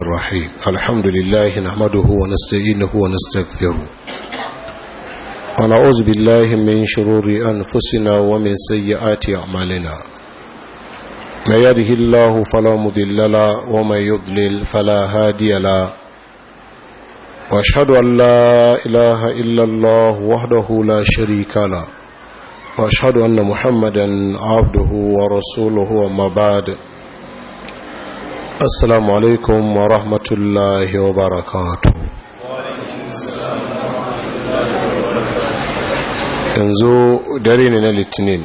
الرحيم الحمد لله نحمده ونستعينه ونستغفره ونعوذ بالله من شرور أنفسنا ومن سيئات أعمالنا ما يده الله فلا مضل له ومن يضلل فلا هادي له واشهد ان لا اله الا الله وحده لا شريك له واشهد ان محمدا عبده ورسوله وما بعد السلام عليكم ورحمه الله وبركاته yanzu dare ne na litinin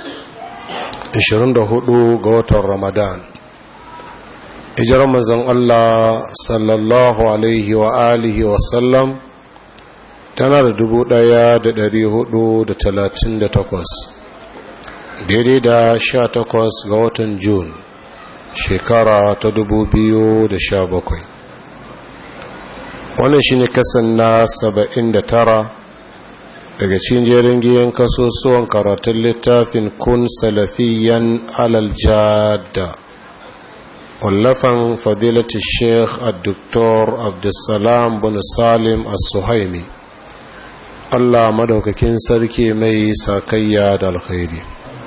24 ga watan ramadan hijirar mazan Allah sallallahu alaihi wa alihi wasallam tana da dubu ɗaya da dari hudu da talatin da takwas daidai da sha takwas ga watan Jun shekara ta dubu biyu da sha bakwai wannan shi ne kasan na saba'in da tara daga cikin jerin giyan kasusuwan karatun littafin kun salafiyan alal jada wallafan fadilati sheikh al-doktor abdulsalam bin salim al-suhaimi allah madaukakin sarki mai sakayya da alkhairi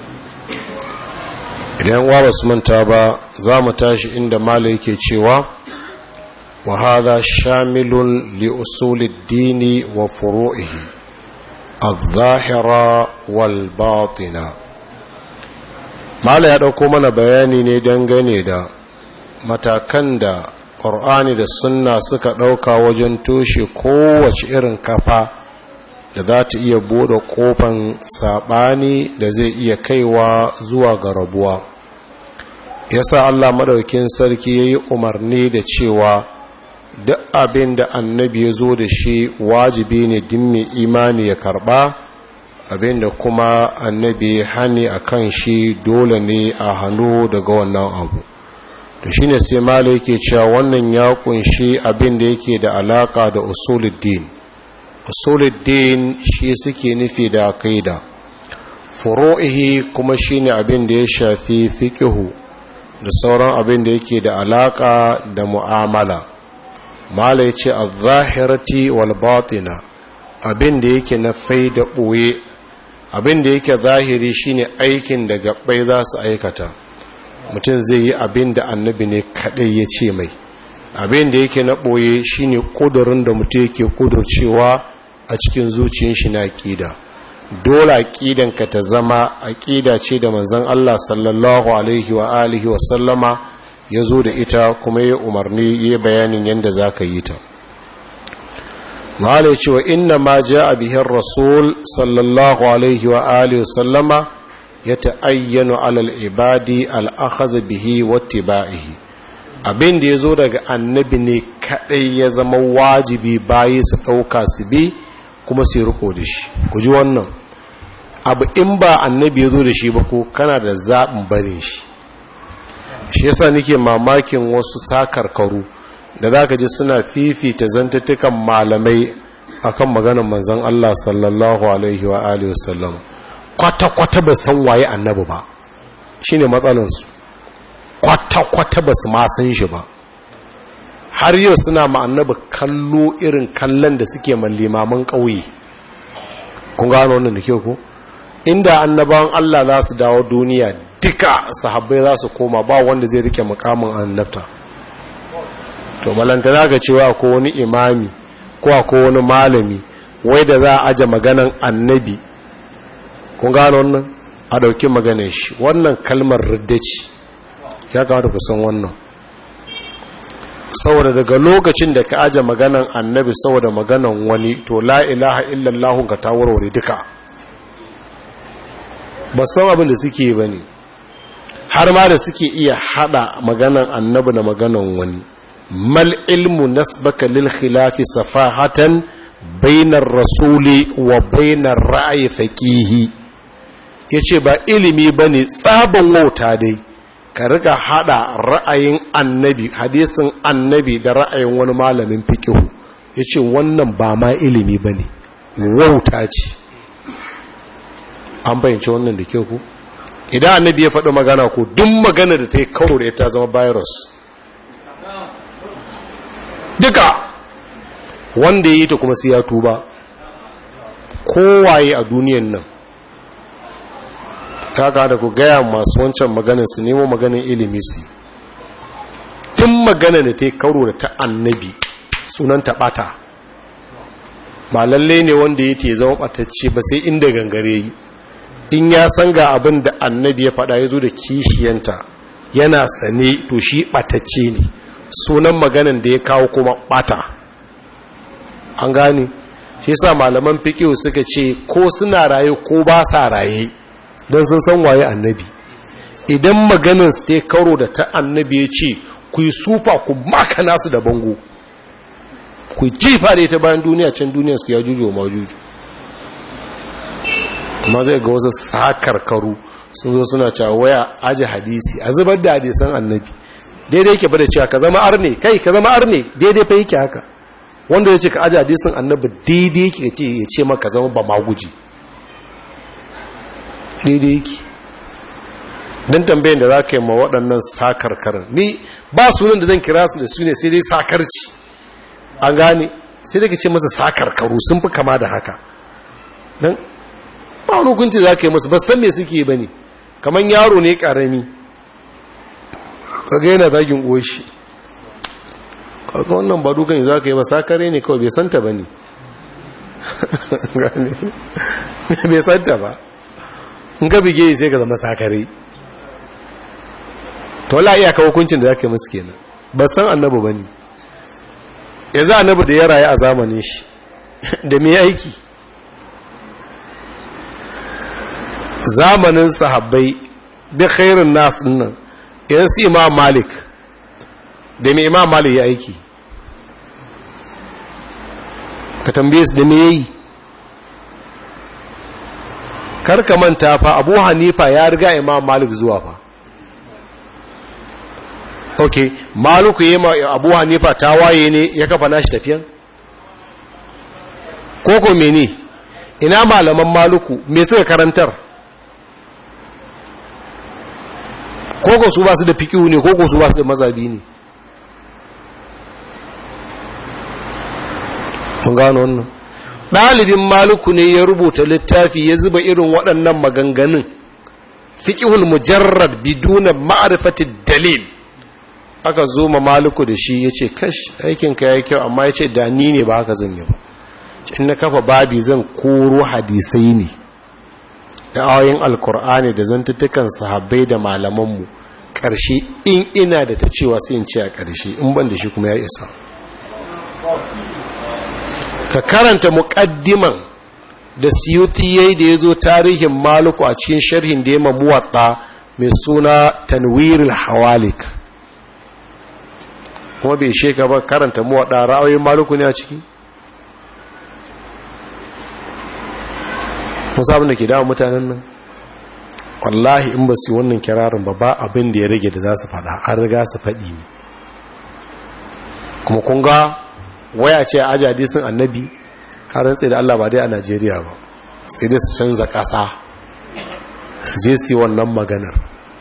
idan wa basu manta ba za mu tashi inda mala yake cewa wa hadha shamilun li usulid dini wa furu'ihi al-zahira wal batina mala ya dauko mana bayani ne dangane da matakan da ƙor'ani da sunna suka ɗauka wajen toshe kowace irin kafa da za ta iya buɗe ƙofan saɓani da zai iya kaiwa zuwa ga rabuwa yasa allah maɗaukin sarki ya yi umarni da cewa duk abin da annabi ya zo da shi wajibi ne din mai imani ya karɓa abin da kuma annabi hani a kan shi dole ne a hannu daga wannan abu to shine sai mala yake cewa wannan ya kunshi abin da yake da alaka da usuluddin usuluddin shi suke nufi da aqida furu'ihi kuma shine abin da ya shafi fiqhu da sauran abin da yake da alaka da mu'amala mala yace az-zahirati wal batina abin da yake na faida boye abin da yake zahiri shine aikin da gabbai za su aikata mutum zai yi abin da annabi ne kaɗai ya ce mai abin da yake na ɓoye shine ƙudurin da mutum yake ƙudurcewa a cikin zuciyar shi na aƙida dole aƙidanka ta zama aƙida ce da manzon Allah sallallahu alaihi wa alihi wa sallama ya zo da ita kuma ya umarni ya bayanin yadda za ka yi ta mahala cewa inna ma ja a bihin rasul sallallahu alaihi wa alihi wa sallama ya ta'ayyano alal ibadi al'akhaza bihi wattiba'ihi abin da ya zo daga annabi ne kaɗai ya zama wajibi bayi su ɗauka su bi kuma su riko da shi ku ji wannan abu in ba annabi ya zo da shi ba ko kana da zaɓin barin shi shi yasa nake mamakin wasu sakarkaru da za ka ji suna fifita zantattukan malamai akan maganar manzon Allah sallallahu alaihi wa alihi wasallam kwata-kwata ba san waye annabi ba shi ne matsalinsu kwata-kwata ba su ma san shi ba har yau suna ma annabi kallo irin kallon da suke man limaman ƙauye kun gano wannan da kyau ku inda annabawan Allah za su dawo duniya duka sahabbai za su koma ba wanda zai rike mukamin annabta to balantana ga cewa ko wani imami ko ko wani malami wai da za a aje maganan annabi kun gano wannan a ɗauki maganin shi wannan kalmar riddaci ya kamata ku san wannan saboda daga lokacin da ka aje maganan annabi saboda maganan wani to la ilaha illallah ka ta warware duka ba san abin da suke ba ne har ma da suke iya hada maganan annabi da maganan wani mal ilmu nasbaka lil khilafi safahatan bainar rasuli wa bainar ra'ayi faqihi ya ce ba ilimi ba ne tsaban wauta dai ka riga hada ra'ayin annabi hadisin annabi da ra'ayin wani malamin fikihu ya ce wannan ba ma ilimi ba ne wauta ce an bayyance wannan da kyau ku idan annabi ya faɗi magana ko duk magana da ta yi kawo da ta zama virus duka wanda ya yi ta kuma sai ya tuba kowaye a duniyan nan kaka da ku gaya masu wancan maganin su nemo maganin ilimi su tun magana da ta yi karo da ta annabi sunan taɓata ba lalle ne wanda ya te zama ɓatacce ba sai inda gangare yi in ya san ga abin da annabi ya faɗa ya zo da kishiyanta yana sane to shi ɓatacce ne sunan maganin da ya kawo kuma ɓata an gane shi sa malaman fiƙiyu suka ce ko suna raye ko ba sa raye don sun san waye annabi idan maganin su ta karo da ta annabi ya ce ku yi sufa ku maka nasu da bango ku jifa da ita bayan duniya can duniya su ya jujo ma juju kuma zai ga wasu sakarkaru sun zo suna cewa waya aji hadisi a zubar da hadisan annabi daidai yake bada cewa ka zama arne kai ka zama arne daidai fa yake haka wanda ya ce ka aji hadisin annabi daidai yake ce ya ce maka zama ba ma guji daidai yake don tambayin da za ka yi ma waɗannan sakarkarin ni ba sunan da zan kira su da su ne sai dai sakarci an gane sai da ka ce masa sakarkaru sun fi kama da haka don ba wani hukunci za ka yi masu basan me suke ba ne kamar yaro ne ƙarami kaga yana zagin oshi karka wannan ba dukan za ka yi ba sakare ne kawai bai santa ba ne bai santa ba in ka bige sai ka zama sakare to la iyaka hukuncin da zaka yi musu kenan ba san annabi bane yanzu annabi da ya rayu a zamanin shi da me aiki zamanin sahabbai da khairun nas nan idan su imam malik da me imam malik ya aiki ka tambaye su da me yayi karka manta fa abu hanifa ya riga imam malik zuwa fa ok maluku yi ma abu hanifa ta waye ne ya kafa nashi tafiyan koko mene ina malaman maluku me suka karantar koko su ba su da fikihu ne koko su ba su da mazabi ne mun gano wannan ɗalibin maluku ne ya rubuta littafi ya zuba irin waɗannan maganganun fiƙihul mujarrad biduna ma'arifatin dalil aka zo ma maluku da shi ya ce kash aikinka ya yi kyau amma ya ce da ni ne ba haka zan yi ba in na kafa babi zan koro hadisai ne da ayoyin alkur'ani da zantuttukan sahabbai da malamanmu ƙarshe in ina da ta cewa sai in ce a ƙarshe in ban da shi kuma ya isa ka karanta muƙaddiman da siyuti yayi da ya zo tarihin maluku a cikin sharhin da ya mamuwatta mai suna tanwirul hawalik kuma bai sheka ba karanta muwaɗa ra'ayoyin maluku ne a ciki musa abin da ke dawa mutanen nan wallahi in ba su yi wannan kirarin ba ba abin da ya rage da za su faɗa an riga su faɗi ne kuma kun ga waya ce a aji hadisin annabi har tsaye da Allah ba dai a Najeriya ba sai dai su canza ƙasa su je su yi wannan maganar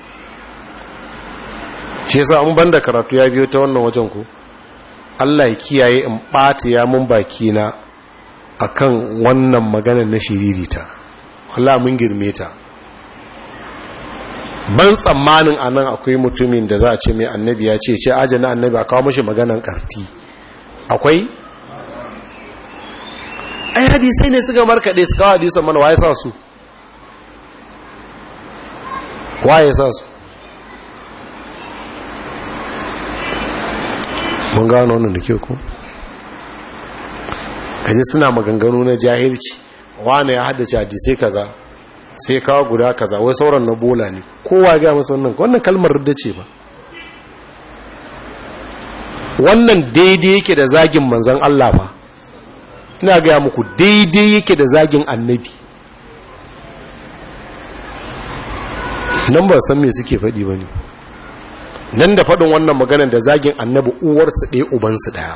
shi yasa an banda karatu ya biyo ta wannan wajen ku Allah ya kiyaye in ɓata ya mun baki na akan wannan maganar na shiririta Allah mun girme ta ban tsammanin anan akwai mutumin da za a ce mai annabi ya ce ce ajana annabi a kawo mashi maganan karti akwai ai hadisai ne suka markaɗe su kawo hadisan mana waye sa su waye sa su mun gano wannan da ke ku kaji suna maganganu na jahilci wane ya haddace hadisai kaza sai kawo guda kaza wai sauran na bola ne kowa ga masu wannan wannan kalmar rudda ce ba wannan daidai yake da zagin manzan Allah ba ina gaya muku daidai yake da zagin annabi nan ba san me suke faɗi ba ne nan da faɗin wannan maganar da zagin annabi uwarsu ɗaya ubansu ɗaya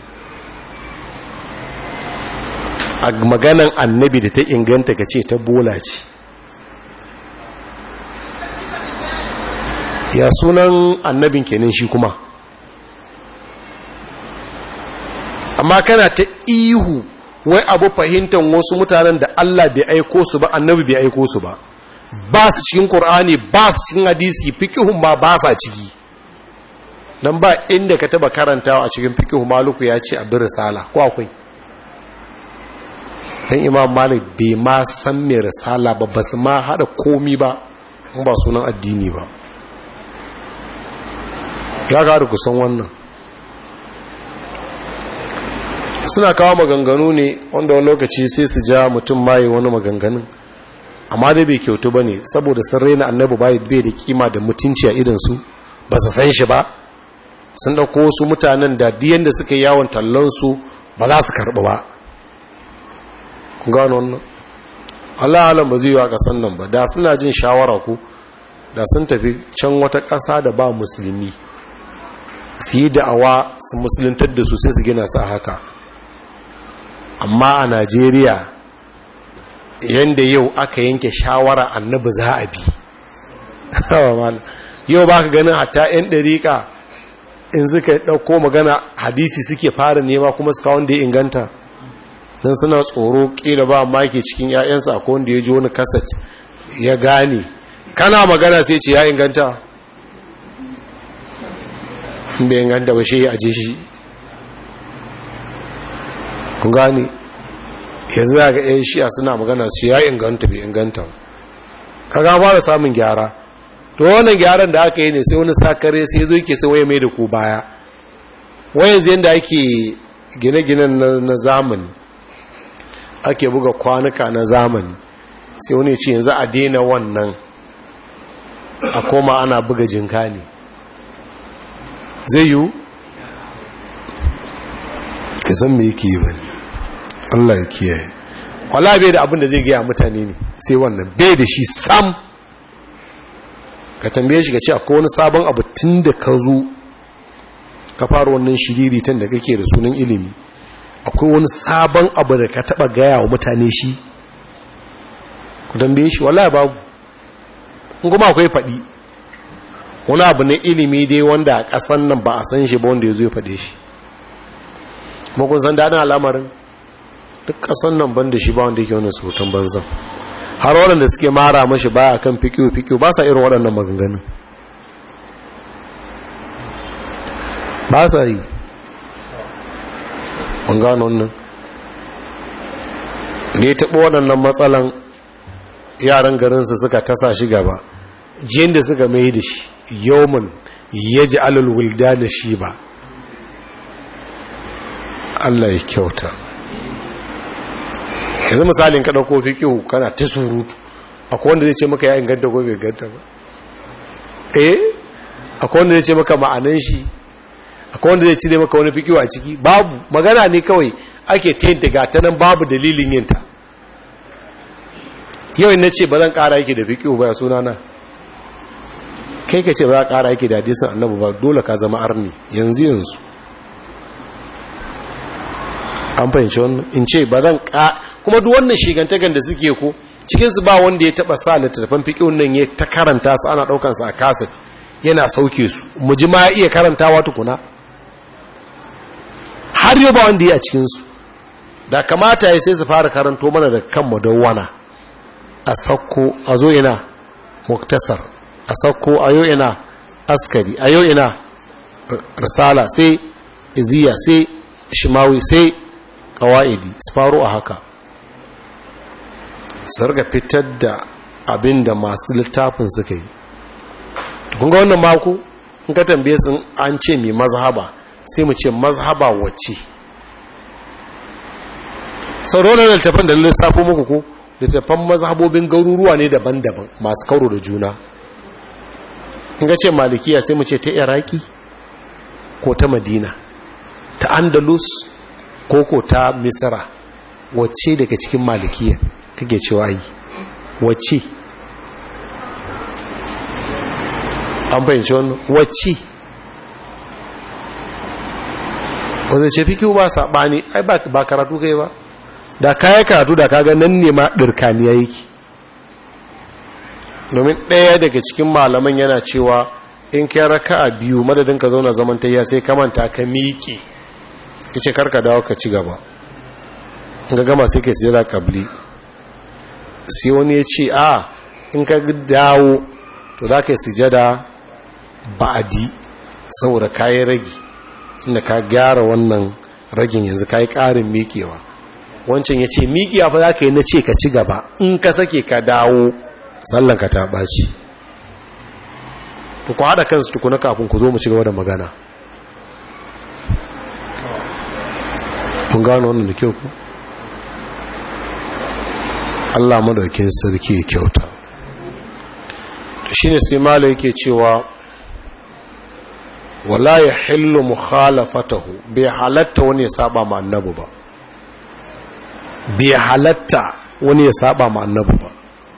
a maganan annabi da ta inganta ka ce ta bola ce ya sunan annabin kenan shi kuma amma kana ta ihu wai abu fahimtar wasu mutanen da Allah bai aiko su ba annabi bai aiko su ba ba su cikin Qur'ani ba su cikin hadisi fiqhun ma ba sa ciki dan ba inda ka taba karantawa a cikin fiqhu maluku ya ce abin risala ko akwai dan imam malik bai ma san me risala ba basu ma hada komi ba in ba sunan addini ba ya ga ku san wannan suna kawo maganganu ne wanda wani lokaci sai su ja mutum maye wani maganganun amma dai bai kyautu ba ne saboda sun raina annabi bai da kima da mutunci a idansu ba su san shi ba sun ɗauko wasu mutanen da diyan da suka yawon tallonsu ba za su karɓi ba ku gano wannan Allah halin ba zai yi wa ƙasan nan ba da suna jin shawara ku da sun tafi can wata ƙasa da ba musulmi su yi da'awa su musuluntar da su sai su gina su haka amma a najeriya yadda yau aka yanke shawara annabi za a bi yau ba ka ganin hatta 'yan ɗariƙa in suka ɗauko magana hadisi suke fara nema kuma suka wanda ya inganta don suna tsoro ƙila ba maki cikin 'ya'yansa akwai wanda ya ji wani kasat ya gane kana magana sai ce ya inganta bai inganta ba shi ya aje shi kun gane yanzu za ga 'yan shi'a suna magana su ya inganta bai inganta ka ga fara samun gyara to wannan gyaran da aka yi ne sai wani sakare sai zo yake sai waye mai da ku baya wayan zai da ake gine-ginen na zamani ake buga kwanuka na zamani sai wani ce yanzu a daina wannan a koma ana buga jinka ne zai yiwu ka san me yake yi wani Allah ya kiyaye wala bai da abin da zai gaya mutane ne sai wannan bai da shi sam ka tambaye shi ka ce akwai wani sabon abu tun da ka zo ka fara wannan shiriritan da kake da sunan ilimi akwai wani sabon abu da ka taba gaya wa mutane shi ku tambaye shi wala babu in kuma akwai faɗi wani abu na ilimi dai wanda a ƙasan nan ba a san shi ba wanda ya zo ya faɗe shi kuma kun san daɗin al'amarin duk ƙasan nan ban da shi ba wanda yake wani surutan banzan har waɗanda suke mara mashi baya kan fikiyo-fikiyo ba sa irin waɗannan maganganun ba sa yi an gano wannan da ya taɓa waɗannan matsalan yaran garinsa suka tasa shi gaba jiyan da suka mai da shi yawon ya ji alulwulda da shi ba Allah ya kyauta yanzu misalin ka ɗauko fikihu kana ta surutu akwai wanda zai ce maka ya inganta ko bai ganta ba eh akwai wanda zai ce maka ma'anan shi akwai wanda zai cire maka wani fikihu a ciki babu magana ne kawai ake tayin daga ta nan babu dalilin yinta yau na ce ba zan ƙara yake da fikihu ba ya suna na kai ka ce ba za ƙara yake da hadisin annabu ba dole ka zama arni yanzu yanzu an fahimci wannan in ce ba zan ka kuma duk wannan shigantakan da suke ko cikinsu ba wanda ya taba sa littattafan fiƙin nan ya ta karanta su ana ɗaukansu a kaset yana sauke su mu ji ma ya iya karantawa tukuna har yau ba wanda ya a cikinsu da kamata ya sai su fara karanto mana da kan madawwana a sakko a zo ina muktasar a sakko a yau ina askari a yau ina risala sai iziya sai shimawi sai kawa'idi su faru a haka su riga fitar da abin da masu littafin suka yi kunga wannan mako in ka tambaye sun an ce mai mazhaba sai mu ce mazhaba wacce sauran da littafin da lissafo muku ko littafan mazhabobin garuruwa ne daban-daban masu kauro da juna in ka ce malikiya sai mu ce ta iraki ko ta madina ta andalus koko ta misra wacce daga cikin malikiya kake cewa yi wacce an fahimci wannan wacce wanda ce fi kiwu ba saɓani ai ba karatu kai ba da kaya karatu da kaga nan ne ma ɗirkaniya yake domin ɗaya daga cikin malaman yana cewa in kai raka a biyu madadin ka zauna zamantayya sai kamanta ka miƙe ya ce karka dawo ka ci gaba in ga gama sai ka sujada kabli sai wani ya ce a in ka dawo to za ka yi sujada ba'adi saboda kayi ragi inda ka gyara wannan ragin yanzu kayi ƙarin miƙewa wancan ya ce miƙewa fa za ka yi na ce ka ci gaba in ka sake ka dawo sallanka ta ɓaci ku haɗa kansu tukuna kafin ku zo mu ci gaba da magana mun gano wannan da kyau ku Allah madaukin sarki ya kyauta shine sai mala yake cewa wala ya hillu mukhalafatahu bai halatta wani ya saba ma annabi ba bai halatta wani ya saba ma annabi ba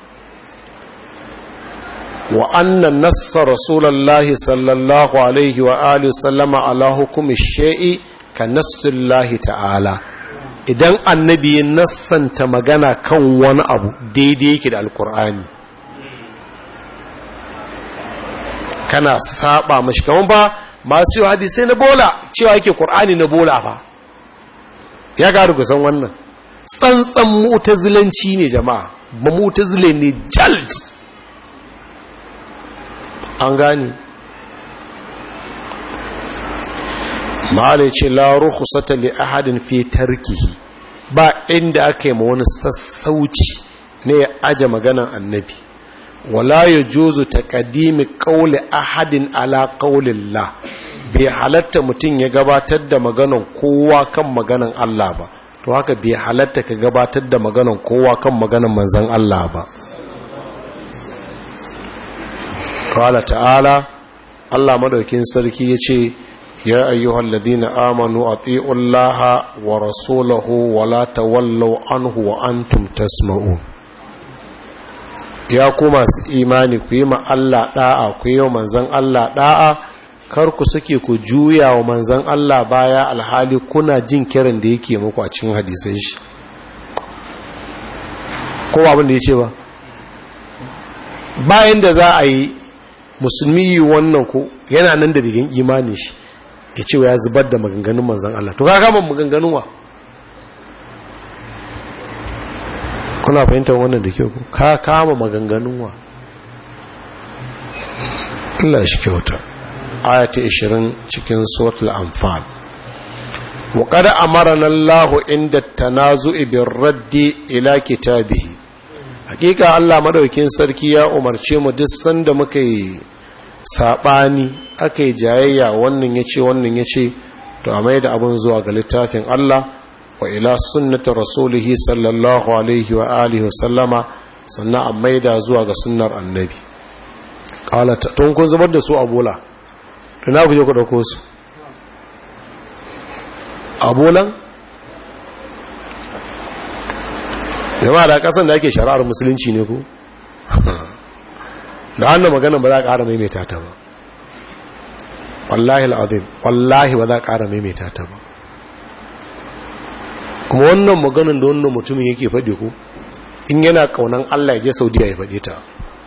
wa anna nassa rasulullahi sallallahu alaihi wa alihi sallama ala hukumi shay'i ka nassullahi ta'ala idan annabi ya nassanta magana kan wani abu daidai yake da alkur'ani kana saba mashi kaman ba masu yi hadisai na bola cewa yake ƙur'ani na bola ba ya garu kusan wannan tsantsan mutazilanci ne jama'a ba mutazile ne jald an gani ma'ala ce la rukhsata li ahadin fi tarkihi ba inda aka yi ma wani sassauci ne ya aje maganan annabi wala ya juzu ta kadimi ƙaule ahadin ala ƙaulillah bai halatta mutum ya gabatar da maganan kowa kan maganan Allah ba to haka bai halatta ka gabatar da maganan kowa kan maganan manzan Allah ba kawala ta'ala Allah madaukin sarki ya ce ya ayyuhal ladina amanu ati'ullaha wa rasulahu wa la tawallaw anhu wa antum tasma'un ya ku masu imani ku yi ma Allah da'a ku yi wa manzan Allah da'a kar ku suke ku juya wa manzan Allah baya alhali kuna jin kiran da yake muku a cikin hadisan shi ko abin da ya ce ba bayan da za a yi musulmi yi wannan ku yana nan da rigin imanin shi ya ce ya zubar da maganganun manzan Allah to ka kama maganganun wa kuna fahimtar wannan da kyau ka kama maganganun wa Allah shi kyauta ayata 20 cikin suratul anfal wa qad amarana Allah inda tanazu'i bir raddi ila kitabihi hakika Allah madaukin sarki ya umarce mu duk sanda muka yi sabani akai jayayya wannan yace wannan yace to a mai da abun zuwa ga littafin Allah wa ila sunnati rasulihi sallallahu alaihi wa alihi sallama sannan a maida zuwa ga sunnar annabi kala tun kun zubar da su a bola tuna ku je ku dauko su a bolan yamma da kasan da ake shari'ar musulunci ne ku da hannun maganin ba za a ƙara maimaita ta ba wallahi al'adun wallahi ba za a ƙara maimaita ta ba kuma wannan maganin da wannan mutumin yake faɗi ku in yana ƙaunan Allah ya je saudiya ya faɗi ta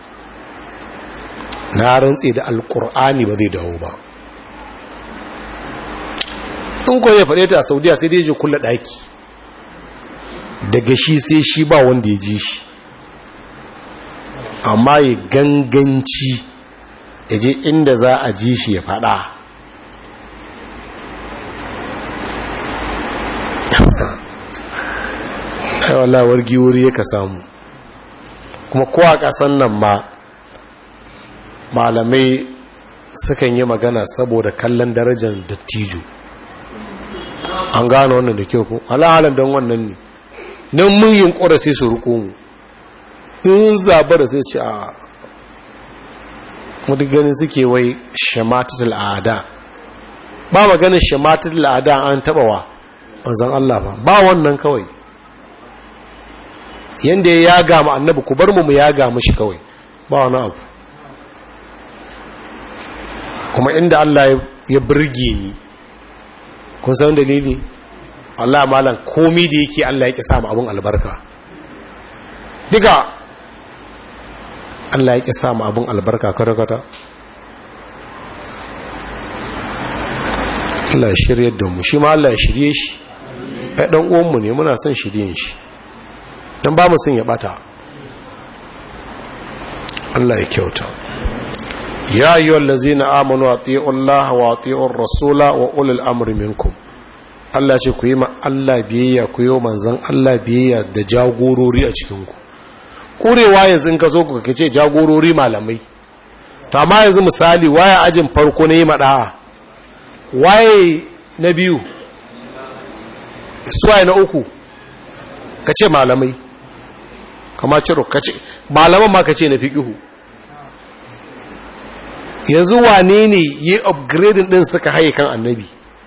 na rantse da alƙur'ani ba zai dawo ba in ko ya faɗi ta a saudiya sai dai je kulla ɗaki daga shi sai shi ba wanda ya ji shi amma ya ganganci ya je inda za a ji shi ya faɗa aiwala wargi wuri ya ka samu kuma kowa kasan nan ma malamai sukan yi magana saboda kallon darajar dattijo an gano wannan da kyau ku halahalan don wannan ne nan mun yin ƙura sai su riko mu in zaba da sai ce a mutu ganin suke wai shamatatul ada ba maganin shamatatul ada an taba wa manzan Allah ba ba wannan kawai yanda ya yaga mu annabi ku bar mu mu yaga shi kawai ba wani abu kuma inda Allah ya burge ni kun san dalili Allah malam komi da yake Allah yake samu abun albarka diga Allah yake samu abun albarka kwata-kwata Allah ya shirye da mu shi ma Allah ya shirye shi ai dan uwanmu ne muna son shiryen shi dan ba mu son ya bata Allah ya kyauta ya ayyuhal ladzina amanu atiiu Allah wa atiiur rasula wa ulul amri minkum Allah ce ku yi ma Allah biyayya ku yi manzon Allah biyayya da jagorori a cikin ku kurewa yanzu in ka so ku kace jagorori malamai to amma yanzu misali waye ajin farko ne mada'a waye na biyu suwaye na uku kace malamai kama ciro kace malaman ma kace na fiqihu yanzu wane ne yi upgrading din suka haye kan annabi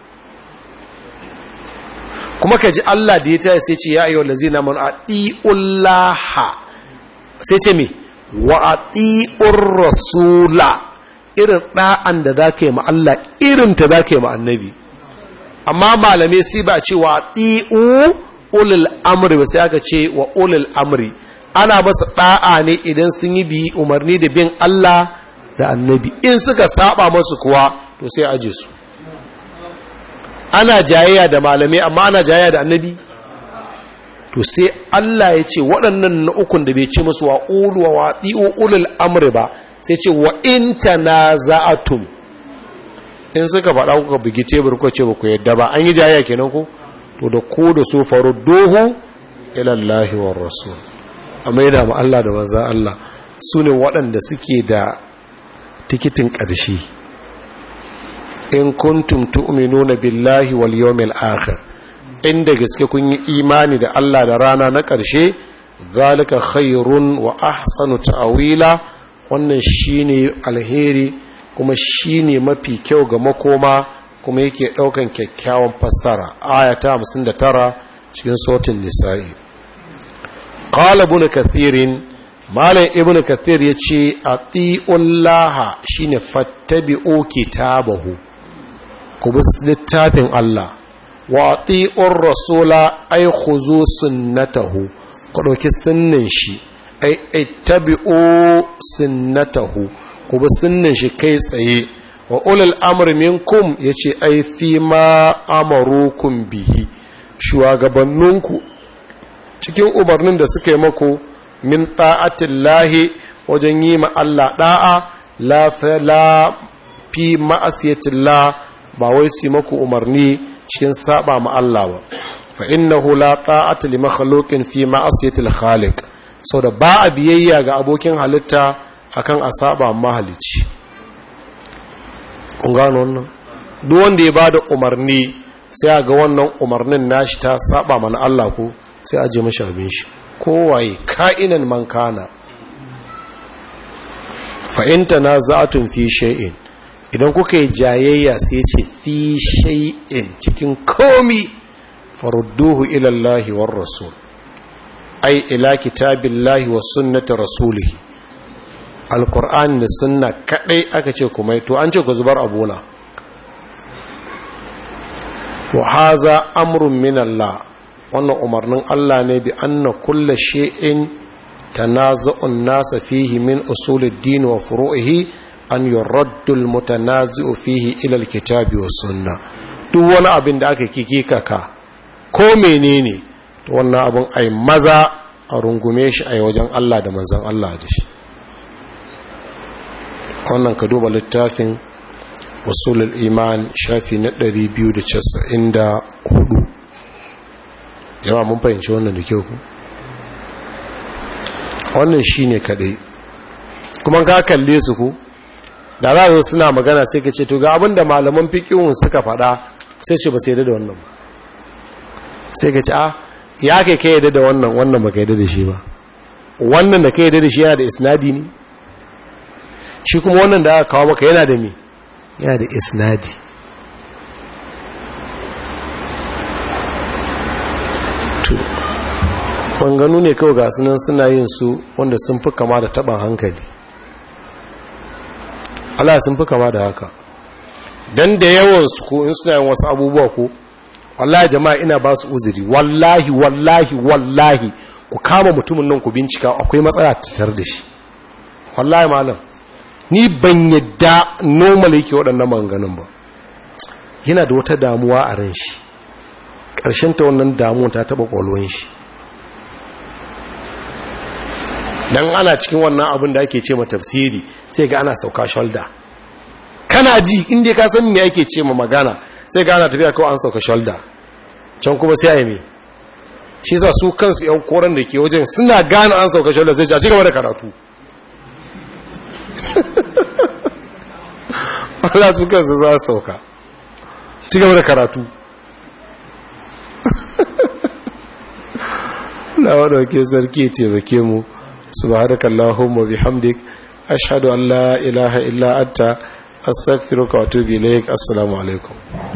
kuma ka ji Allah da ya ta sai ce ya ayyuhal ladzina amanu atiullaha sai ce me wa atiur rasula irin da'an da zaka yi ma Allah irin ta zaka yi ma annabi amma malame sai ba ce wa atiu ulul amri ba sai aka ce wa ulul amri ana masa da'a ne idan sun yi bi umarni da bin Allah da annabi in suka saba masu kuwa to sai aje su ana jayayya da malamai amma ana jayayya da annabi to sai Allah ya ce waɗannan na ukun da bai ce musu wa ulu wa wati'u ulul amri ba sai ce wa in tanaza'atum in suka faɗa kuka bugi tebur kuka ce ba ku yadda ba an yi jayayya kenan ku to da ku da su faru dohu ila Allah wa rasul amma yana ma Allah da manzon Allah su ne waɗanda suke da tikitin ƙarshe in kuntum tu'minuna billahi wal yawmil akhir inda gaske kun yi imani da Allah da rana na ƙarshe zalika khairun wa ahsanu ta'wila wannan shine alheri kuma shine mafi kyau ga makoma kuma yake daukan kyakkyawan fassara aya ta 59 cikin sautin nisa'i qala ibn kathirin malam ibn kathir yace atiullaha shine fattabi'u kitabahu ku bi littafin Allah wa ati'ur rasula ay khuzu sunnatahu ku dauki sunnin shi ay ittabi'u sunnatahu ku bi sunnin shi kai tsaye wa ulul amri minkum yace ay fi ma amarukum bihi shugabanninku cikin umarnin da suka yi maku min ta'atillahi wajen yi ma Allah da'a la fi ma'asiyatillah ba wai su maku umarni cikin saba ma Allah ba fa innahu la ta'ata li makhluqin fi ma'asiyatil khaliq da ba a biyayya ga abokin halitta akan a saba mahalici kun gano wannan duk wanda ya bada umarni sai ga wannan umarnin nashi ta saba mana Allah ko sai aje mashi abin shi kowaye ka'inan man kana fa in tanaza'tum fi shay'in idan kuka yi jayayya sai ce fi shay'in cikin komi farudduhu ila Allah war rasul ai ila kitabillahi wa sunnati rasulihi alqur'ani da sunna kadai aka ce kuma to an ce ku zubar abuna wa haza amrun min Allah wannan umarnin Allah ne bi anna kulla shay'in tanaza'un nasa fihi min usulid-din wa furu'ihi an yuraddu al-mutanazi'u fihi ila al-kitabi was sunna duk wani abin da aka kikika ka ko menene to wannan abin ai maza a rungume shi a wajen Allah da manzon Allah da shi wannan ka duba littafin usulul iman shafi na 294 jama'a mun fahimci wannan da kyau ku wannan shine kadai kuma ka kalle su ku da za su suna magana sai ka ce to ga abinda malaman fiqhun suka faɗa sai ce ba sai da wannan sai ka ce a ya kai kai yadda da wannan wannan ba kai yadda da shi ba wannan da kai yadda da shi yana da isnadi ne shi kuma wannan da aka kawo maka yana da me yana da isnadi banganu ne kawai ga sunan suna yin su wanda sun fi kama da taɓin hankali Allah sun fi kama da haka don da yawansu ko in suna yin wasu abubuwa ko wallahi jama'a ina ba su uzuri wallahi wallahi wallahi ku kama mutumin nan ku bincika akwai matsala tattar da shi wallahi malam ni ban yadda normal yake waɗannan maganganun ba yana da wata damuwa a ran shi ƙarshen ta wannan damuwa ta taɓa ƙwalwan shi don ana cikin wannan abin da ake ce ma tafsiri sai ga ana sauka shoulder kana ji inda ka san me ake ce ma magana sai ga ana tafiya kawai an sauka shoulder can kuma sai a yi me shi sa su kansu yan koren da ke wajen suna gane an sauka shoulder sai a ci gaba da karatu Allah su kansu za su sauka ci gaba da karatu na wadauke sarki taimake mu subhanaka allahumma bihamdik ashhadu an la ilaha illa anta astaghfiruka wa atubu ilaik assalamu alaikum